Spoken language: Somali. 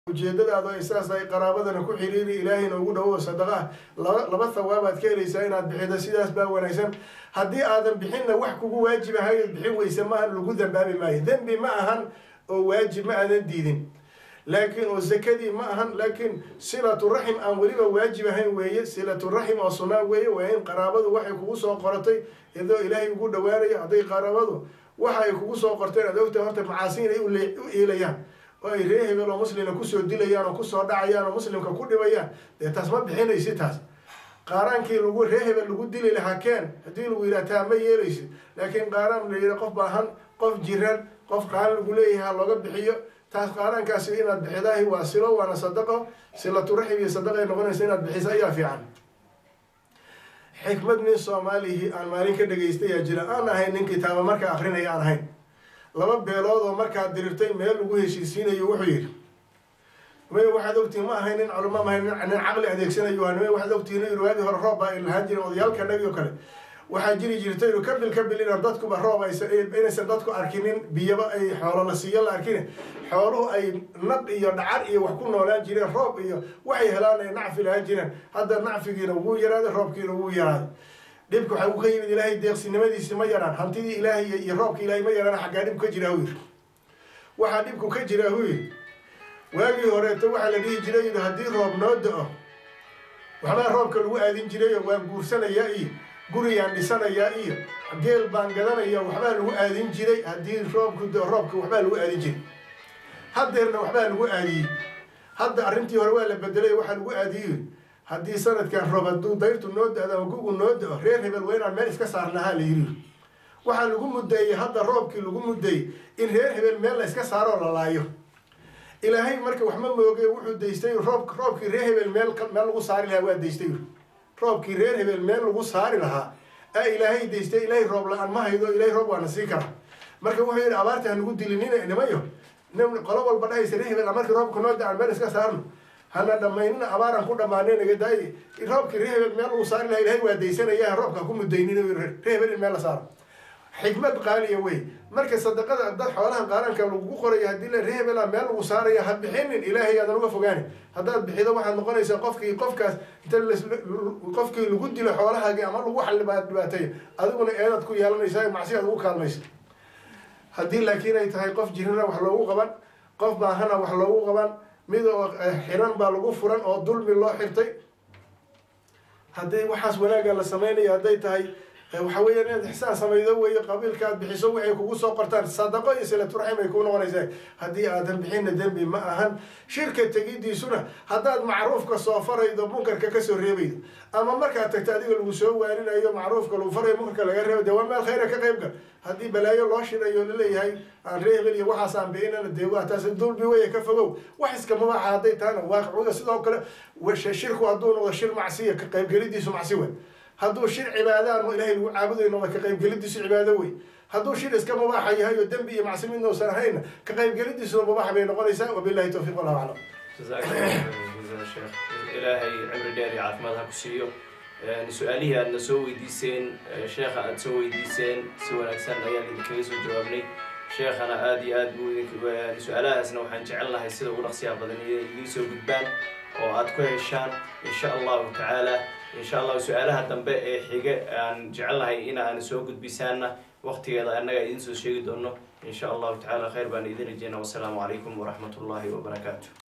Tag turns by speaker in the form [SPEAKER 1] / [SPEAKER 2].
[SPEAKER 1] ujeedadaadu ay saas ay qaraabadana ku xiriiri ilaahayna ugu dhawo sadaqa ah laba laba thawaabaad ka helaysaa inaad bixido sidaas baa wanaagsan haddii aadan bixinna wax kugu waajib ahayo bixin weyse ma ahan lagu dambaabi maayo dembi ma ahan oo waajib ma aadan diidin laakiin oo zakadii ma ahan laakiin silatu raxim aan weliba waajib ahayn weeye silatu raxim oo sunaa weeye waa in qaraabadu waxay kugu soo qoratay iyadoo ilaahay ugu dhawaanayo hadday qaraabadu waxa ay kugu soo qorteen aad ogtahay horta macaasi inay u iilayaan oo ay ree hebel oo muslimna kusoo dilayaan oo kusoo dhacayaan oo muslimka ku dhibayaan dee taas ma bixinaysi taas qaaraankii lagu ree hebel lagu dili lahaa keen haddii lagu yidhaha taa ma yeelaysid laakiin qaaraan la yidha qof baahan qof jiran qof qaan lagu leeyahay ha looga bixiyo taas qaaraankaasi inaad bixidaahi waa silo waana sadaqo silatu raxim iyo sadaqay noqonaysa inaad bixiso ayaa fiican xikmad nin soomaalihi aan maalin ka dhegaystayaa jira aan ahayn nin kitaaba markaa akrinaya aan ahayn laba beelood oo markaa dirirtay meel lagu heshiisiinayo wuxuu yidhi nimay waxaad ogtihiin ma ahayn nin culamo maahayn nin caqli adeegsanayo waa nimay waxaad ogtihiin yidhi waagii hore roob baa lahaan jirin odayaalkanagi oo kale waxaa jiri jirta yidhi kabil kabil inaan dadkuba roob aysan inaysan dadku arkinin biyaba ay xoolo la siiyo la arkin xooluhu ay naq iyo dhacar iyo wax ku noolaan jireen roob iyo waxay helaan ay nacfi lahaan jireen hadda nacfigiina wuu yaraaday roobkiina wuu yaraaday dhibka waxa uu ka yimid ilaahay deeqsinimadiisi ma yaraan hantidii ilaahay iyo roobka ilaahay ma yaraan xaggaa dhib ka jira hu yidhi waxaa dhibku ka jira hu yidhi waagii horeeto waxaa la dhihi jiray yidhi haddii roob noo da-o waxbaa roobka lagu aadin jirayo waan guursanayaa iyo guriyaan dhisanayaa iyo geel baan gadanaya waxbaa lagu aadin jiray haddii roobku da roobka waxbaa lagu aadin jiray haddeerna waxbaa lagu aadiyey hadda arrintii hore waa la bedelay waxaa lagu aadiyey haddii sanadkan roob hadduu dayrtu noo da-do ama gugu noo da-o reer hebel waa inaan meel iska saarnahaa la yidhi waxaa lagu muddeeyey hadda roobkii lagu muddeeyey in reer hebel meel la iska saaroo la laayo ilaahay marka wax ma mooge wuxuu daystay roob roobkii reer hebel meel meel lagu saari lahaa waa daystay roobkii reer hebel meel lagu saari lahaa a ilaahay daystay ilaahay roob la-aan ma haydo ilaahay roob waana sii kara marka wuxuu yidhi abaarta ha nagu dilinina nimayo qolo walba dhahaysa reer hebel markii roobka noo da-an meel iska saarno hana dhamaynina abaaran ku dhamaanay naga daaye roobkii reer hebel meel lagu saari lahaa ilahay waa daysanaya roobka ku mudaynin reer hebel in meel la saaro xikmad qaaliya wey marka sadaqada dad xoolaha qaaraanka lagu qorayo haddii la reer hebela meel lagu saaraya ha bixinin ilaahay aadan uga fogaani haddaad bixido waxaad noqonaysaa qofkii qofkaas inta qofkii lagu dilo xoolahaagi ama lagu xalibaa dhibaateeyo adiguna eedaad ku yeelanaysaa macsiyaad ugu kaalmaysa haddii laakiin ay tahay qof jirana wax loogu qaban qof baahana wax loogu qaban mid oo xiran baa lagu furan oo dulmi loo xirtay hadday waxaas wanaagga la samaynayo hadday tahay waxa weeyaan inaad ixsaan samaydo weeyo qabiilka aad bixiso waxay kugu soo qortaan sadaqo iyo silaturaxim ay kuu noqonaysaa haddii aadan bixinna dembi ma ahan shirka tegidiisuna haddaad macruufka soo faraydo munkarka kasoo reebaydo ama markaad tagto adiga lagu soo waarinayo macruufka lagu farayo munkarka laga reebo dee waa meel khayra ka qayb gal haddii balaayo loo shirayo laleeyahay aan reebel iyo waxaas aan bixinana dee waa taas dulbi weeye ka fogow wax iska mabaaxa hadday tahana waaqicooda sidoo kale shirku hadduu noqdo shir macsiya ka qaybgelidiisu macsi wey hadduu shir cibaadaan oo ilahay lagu caabudayno ka qaybgelidiisu cibaado wey hadduu shir iska mubaaxa yahay oo dembi iyo macsi midna usan ahayna ka qaybgelidiisuna mubaaxa bay noqonaysaa wabillahi towfiiq wallahu aclam
[SPEAKER 2] sheekh ilaahay cimri dheer iyo caafimaad ha ku siiyo su-aalihii aadna soo weydiiseen sheekha aada soo weydiiseen si wanaagsan ayaan idinkaga soo jawaabnay sheekhana aada iyo aad buu su-aalahaasna waxaan jecel lahay sida ugu dhaqsiyaha badan inay idiin soo gudbaan oo aada ku heshaan insha allahu tacaala insha allahu su-aalaha dambe ee xige aan jecelnahay in aan soo gudbisaana waqtigeeda annaga idiin soo sheegi doono insha allahu tacaala khayr baan idin rajeyna wasalaamu calaykum waraxmat ullahi wabarakaatu